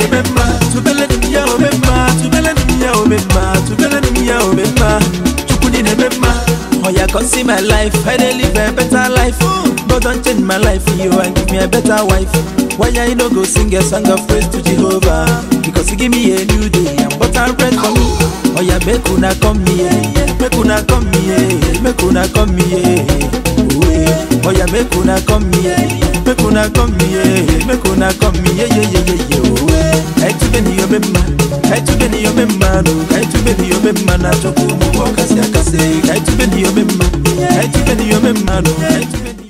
na-eme mma tubele m ya ome mma tubele m ya ome mma tubele m ya ome mma chukwu dị na-eme mma oya come see my life i dey live a better life god don change my life you and give me a better wife why i no go sing a song of praise to jehovah because he give me a new day and butter bread for me oya make una come here make una come here make una come here oye oya make una come here make una come here make una come here ye ye ye ye oye kaitube ni yobe mma kaitube ni yobe mma no kaitube ni yobe mma na chukwu mu wakasi akase kaitube ni yobe mma kaitube ni yobe mma no kaitube